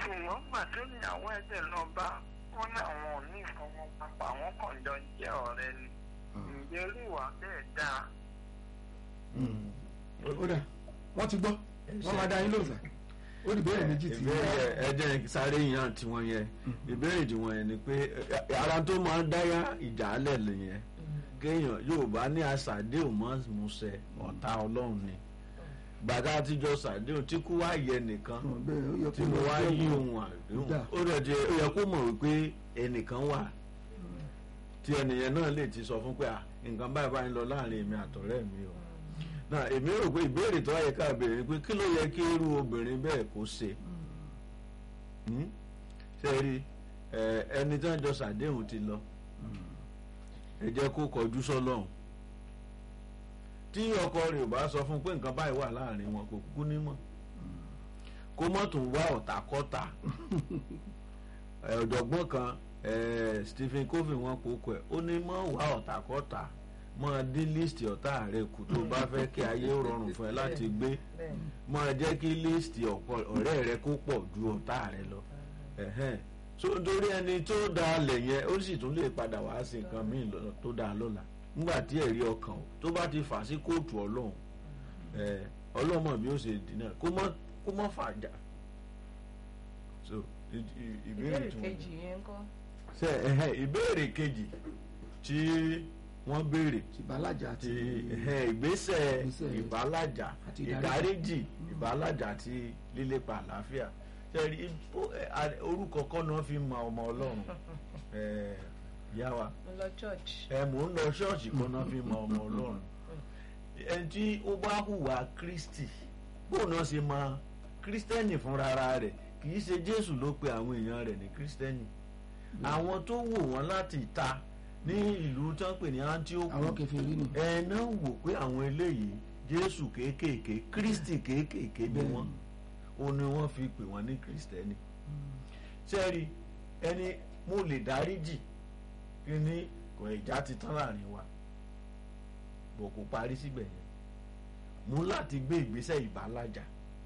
ṣùgbọ́n gbà tó níyàwó ẹ̀jẹ̀ náà bá wọn ní àwọn ò ní ìfọwọ́papọ̀ àwọn kan jọ jẹ́ ọ̀rẹ́ ni ǹjẹ́ irú ìwà bẹ́ẹ̀ dáa ó dà wọ́n ti gbọ́ wọ́n máa dá yín lóòsàn ó di ìbéèrè méjì tí ìbéèrè ẹjẹ sáré yàn tiwọn yẹn ìbéèrè tiwọn yẹn ni pé ẹ, ara tó máa ń dáyà ìjà lẹ̀ lẹ́yìn kéèyàn Yorùbá ní àṣàdéhùn mọ́ musẹ ọ̀tá Ọlọ́run ni gbàdá àtijọ́ ṣàdéhùn tí kú wá yẹ nìkan Ọ̀, bẹ́ẹ̀ ó yẹ tí kó mo lọ wá jẹ́ yí wò. ohun àdéhùn Dà. ó dẹ̀ jẹ́ ó yẹ kó mọ̀ wípé ẹnìkan wà tí ẹnìyẹn náà lè ti sọ fún pé à nǹkan báyìí báyìí ń lọ láàrin èmi àtọ̀rẹ́ mi o náà èmi rò pé ìbéèrè tó yẹ ká béèrè ni pé kí ló yẹ kí irú obìnrin bẹ́ẹ̀ kó ṣe Hmm? ṣe rí ẹ, ẹni tí wọ́n jọ ṣàdéhùn ti lọ ẹ jẹ́ kó kọjú sọ́lọ́hún tí ọkọ rẹ̀ ò bá sọ fún un pé nǹkan báyìí wà láàrin wọn kò kúkú nímọ̀ kó mọ̀ tún wá ọ̀tàkọ́tà ẹ, ọ̀jọ̀gbọ́n kan ẹ, Stephen Covey wọn kò kọ ẹ̀ ó ní mọ̀ wá ọ̀tàkọ́tà mọ̀ dín líìsì ọ̀tá rẹ̀ kù tó bá fẹ́ kí ayé ó rọrùn fún ẹ láti gbé bẹ́ẹ̀ máa jẹ́ kí líìsì ọ̀pọ̀ ọ̀rẹ́ rẹ kó pọ̀ ju ọ̀tá rẹ lọ ẹ̀hẹ́n. so nítorí ẹni tó da alẹ̀ yẹn ó sì tún lè padà wá sí nǹkan míì lọ́nà tó dáa lọ́la nígbà tí ẹ̀rí ọkàn o tó bá ti fà sí kóòtù ọlọ́run ẹ̀ ọlọ́mọ bí ó ṣe dínà kó mọ́ kó mọ́ fàjà so i- i- ìbéèrè ìbéèrè tí wọ́n kejì yẹn ń kọ́ ṣe ẹ̀hẹ́n, ìbéèrè kejì tí wọ́n béèrè ìbálàjà àti ti ẹ̀hẹ́n, ìgbésẹ̀ Ìgbésẹ̀ ìbálàjà àti ìdáríjì ìbálàjà àti lílépa àlàáfíà tẹ̀rí ó- ẹ, a- orúkọ kọ́ náà fi mọ ọmọ ọlọ́run ẹ, yá wa mo lọ church ẹ mò ń lọ ṣọ́ọ̀ṣì kọ́ náà fi mọ ọmọ ọlọ́run ẹni tí ó bá hùwà kristi bóun náà ṣe mọ kristẹni fúnra ara rẹ̀ kì í ṣe jésù ló pe àwọn èèyàn rẹ̀ ní kristẹni àwọn tó wò wọ́n láti ìta ní ìlú tí wọ́n pè ní antioch àwọn kẹfìrí ni ẹ náà wò pé àwọn eléyìí jésù kéékèèké kristi kéékèèké ni wọ́n ó ní wọ́n fi pè wọ́n ní kristẹni sẹ́ẹ̀rì ẹni mo lè dáríjì kí ni kò ìjà ti tán láàrin wa bò kò parí síbẹ̀ yẹn mú láti gbé ìgbésẹ̀ ìbálàjà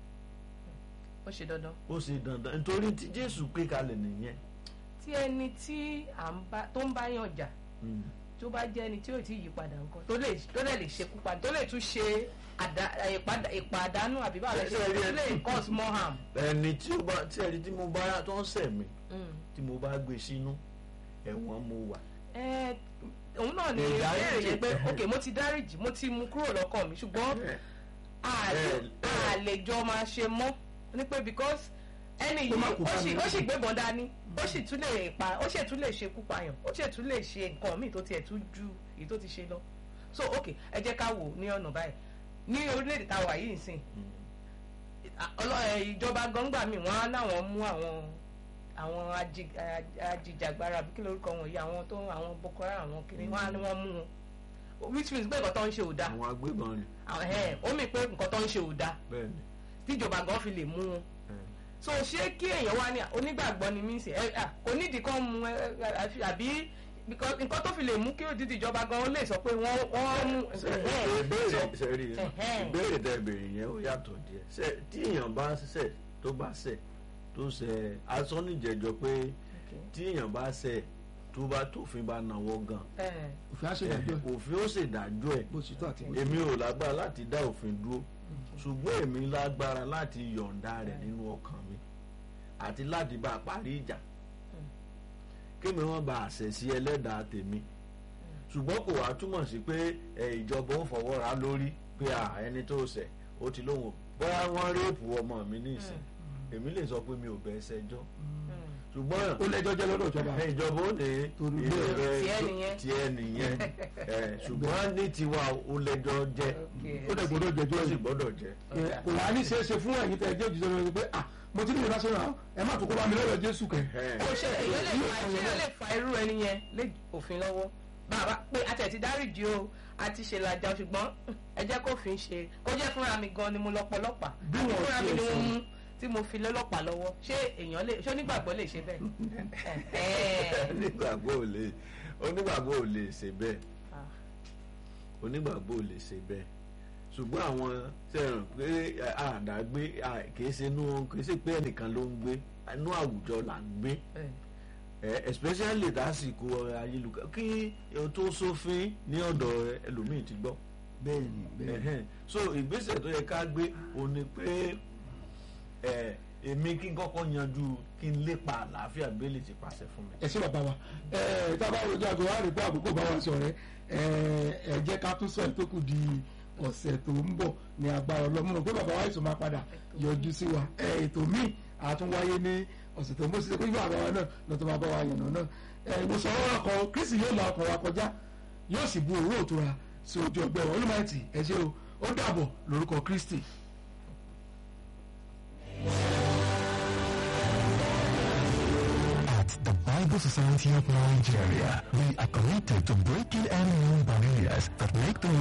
ó ṣe dandan ó ṣe dandan nítorí tí jésù gbé kalẹ̀ nìyẹn tí ẹni tí à ń bá tó ń bá yàn jà Mm. tó bá jẹ́ ẹni tí ò tí ì yí padà nǹkan tó lè tó lè lè ṣekú padà tó lè tún ṣe àdá- ìpadà- ìpàdánù àbí báwo lè ṣe Ṣé ẹ rí tó ẹ- lè cause more harm. ẹni tí ó bá tí ẹni tí mo bá tó ń ṣẹ̀ mí Mm. tí mo bá gbé sínú ẹ̀wọ̀n mo wà Ẹ, òun náà ni Ìdáríjì. ìbéèrè yẹn pé ok mo ti dáríjì mo ti mú kúrò lọ́kàn mi ṣùgbọ́n a lè- ẹ- a lè jọ máa ṣe mọ́ ní pé because ẹni Ó má yìí kú ó bá sì mi. ó sì gbébọn dání ó sì tún lè pa ó sì tún lè ṣekú payàn ó sì tún lè ṣe nǹkan míì tó tiẹ̀ tún ju èyí tó ti ṣe lọ so ok ẹ jẹ́ ká wò ní ọ̀nà báyìí ní orílẹ̀-èdè tá a wà yìí nsìn ọlọ́- ẹ, ìjọba gọ́ngbà mi wọ́n á láwọn mú àwọn àwọn aji- a- ajìjàgbara àbí kí lórúkọ wọn yìí àwọn tó àwọn Boko Haram àwọn kiri wọ́n á ní wọ́n mú wọn which means pé nǹkan tó ń ṣe ò dáa àwọn agbébọn ni àwọn ẹ̀ ó mì pé nǹkan tó ń ṣe ò dáa bẹ́ẹ̀ ni tíjọba gan fi lè mú wọn ẹ. so ṣé kí èèyàn wá ní onígbàgbọ́ ni mí sí ẹ à, kò nídìí kan mú ẹ ẹ, àfi- àbí because nǹkan tó fi lè mú kí òdìdí ìjọba gan lè sọ pé wọ́n wọ́n mú Ṣé ẹ̀, ìbéèrè so- sẹ́rí ẹ̀hẹ́n. ìbéèrè tẹ béèrè yẹn ó yàtọ̀ díẹ̀ ṣe tí èèyàn bá ṣẹ̀ tó bá ṣẹ̀ tó ṣẹ̀ asọ́nìjẹ̀jọ pé tí èèyàn bá ṣẹ̀ tó bá tófin bá náwó gan ẹ̀, òfin àṣẹdájọ́ ẹ̀, òfin ó ṣèdájọ́ ẹ̀ bó ṣe tó àti bó ṣe èmi ò lágbára láti dá òfin dúró ṣùgbọ́n èmi lágbára láti yọ̀ǹda rẹ̀ nínú ọkàn mi àti láti bá a parí ìjà kémi wọn bá àṣẹ sí ẹlẹ́dàá tèmi ṣùgbọ́n kò wá túmọ̀ sí pé ẹ, ìjọba ó fọwọ́ ra lórí pé à, ẹni tó ṣẹ̀ ó ti lóhùn bóyá wọ́n réèpù ọmọ mi ní ìsìn èmi lè sọ pé mi ò bẹ́ẹ̀ ṣẹjọ́ mm. ṣùgbọ́n ó lẹ́jọ́ jẹ́ lọ́dọ̀ ìjọba ẹ, ìjọba ó ní Torí ilé bẹ́ẹ̀. rẹ Tiẹ̀ nìyẹn. tiẹ̀ nìyẹn ẹ, ṣùgbọ́n ní tiwa ó lẹ́jọ́ jẹ́ Okay. ó dẹ̀ gbọ́dọ̀ jẹjọ́ ó sì yìí gbọ́dọ̀ jẹ́. Ẹ, kò wá ní ṣeéṣe fún ẹ̀yin tẹ̀ jẹ́ òjijì lọ́dọ̀ pé ah mo ti ní ìrora sọ̀rọ̀ ẹ má tún kó bá mi lọ́dọ̀ Jésù kẹ̀ Ẹ, ó ṣe èyí lè fa èyí lè fa irú ẹni yẹn lé òfin lọ́wọ́ bàbá pé a tẹ̀ ti dáríjì o a ti ṣe làjà ṣùgbọ́n ẹ jẹ́ kó fi ń ṣe kó jẹ́ fúnra mi gan ni mo lọ pọlọ́pàá Bí àti wọ́n fúnra mi tiẹ̀ ni mo sọ. mú tí mo fi lọ́lọ́pàá lọ́wọ́ ṣé èèyàn lè ṣé onígbàgbọ́ lè ṣe bẹ́ẹ̀ Ẹ̀hẹ́n. onígbàgbọ́ ò lè onígbàgbọ́ ò lè ṣe bẹ́ẹ̀ Ah. onígbàgbọ́ ò lè ṣe bẹ́ẹ̀ ṣùgbọ́n àwọn sẹ́ràn pé àdàgbé kìí ṣe inú kìí ṣe pé ẹnìkan ló ń gbé inú àwùjọ là ń gbé especially lásìkò ayélujára kí o tó sófin ní ọ̀dọ̀ ẹlòmíì ti gbọ́ bẹ́ẹ̀ni bẹ́ẹ̀ni so ìgbésẹ̀ tó yẹ ká gbé o ní pé èmi kí n kọ́kọ́ yanjú kí n lépa àlàáfíà bẹ́ẹ̀lì ti pàṣẹ fún mi. ẹ ṣé bàbá wa ẹ tá a bá rojú àgọ́ wa rí pé àkókò bá wa sọ̀rẹ́ ẹ ẹ jẹ́ ká tún sọ ẹ̀ tó kù di ọ̀sẹ̀ tó ń bọ̀ ní agbára ọlọ́mọ pé bàbá wa ètò máa padà yọjú sí wa ẹ ètò míì àtúnwáyé ní ọ̀sẹ̀ tó ń bọ̀ sí pé bàbá wa náà lọ́tọ́ máa bá wa yànnà náà ẹ ìwòsàn ọ̀rọ̀ kan kristi yóò la ọkọ̀ wa kọjá yóò sì bu òwúrò tó ra sí ojú ọgbẹ́ wọn olùmọ̀ẹ́tì ẹ ṣé o ó dàbọ̀ lórúkọ kristi. At the Bible Society of Nigeria, we are committed to breaking any known barriers that make the